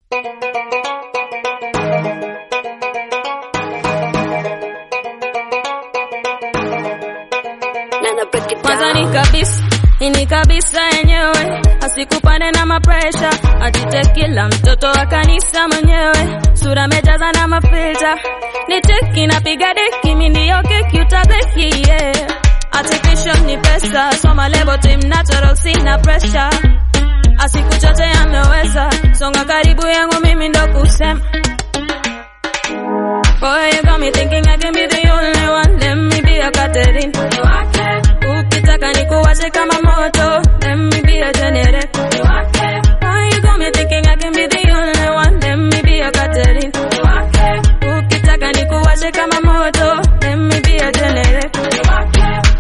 kwanza ni kabisa ini kabisa yenyewe asikupande na mapresha atite kila mtoto wa kanisa mwenyewe sura mejaza na mafilta ni teki napiga deki mindiyo keki utadeki yeah. artificial ni pesa soma lebo tim natural sina pressure asikuchote ameweza songa karibu yangu mimi ndo kusema Boy, you got me thinking I can be the only one. Let me be a Catherine. Ukitaka nikuwashe kama moto. Let me be a generator. Boy, you got me thinking I can be the only one. Let me be a Catherine. Ukitaka nikuwashe kama moto. Let me be a generator.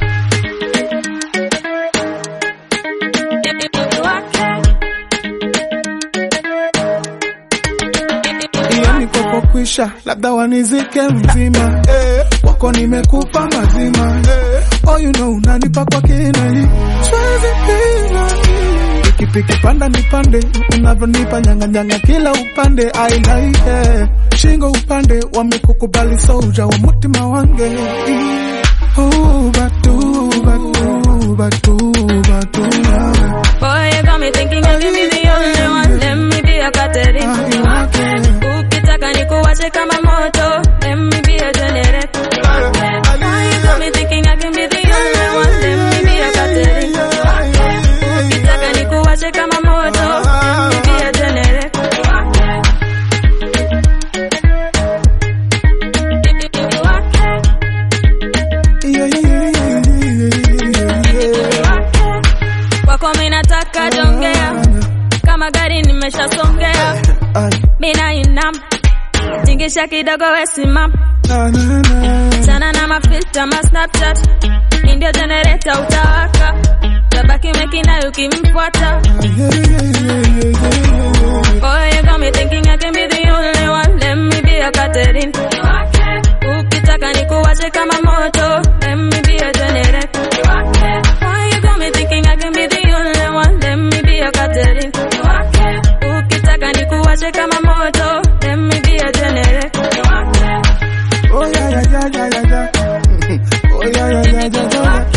hiyo nikopokwisha labda wanizike mzima eh, wako nimekufa mazima eh, oh you know unanipa kwa kina hii siwezi pina hii pikipiki panda nipande unavyonipa nyanganyanga kila upande I like eh, shingo upande wamekukubali soja wa mutima wange Oh, batu, batu, batu, batu, nawe. Boy, you got me thinking I can be the only one. Let me be a Catherine. Ukitaka nikuwashe kama moto. Let me be a generator. Boy, you got me thinking I can be the only one. Let me be a Catherine. Ukitaka nikuwashe kama moto. Let me be a generator. Yeah, yeah, yeah, yeah, yeah. Kwako mimi nataka jongea. Kama gari nimeshasongea. Ay, Mina inam. Tingisha kidogo we simama. na, na, na. Chana na mafilta ma Snapchat, ndio generator utawaka, tabaki mekina ukimfuata. Yeah, yeah, yeah, yeah, yeah. Boy, you got me thinking I can be the only one. Let me be a Catherine. Ukitaka nikuwashe kama moto. Let me be a generator. Boy, you got me thinking I can be the only one. Let me be a Catherine. Ukitaka nikuwashe kama moto. Let me be a generator. Oh yeah, yeah, yeah, yeah, yeah, yeah. Oh yeah, yeah, yeah, yeah, yeah.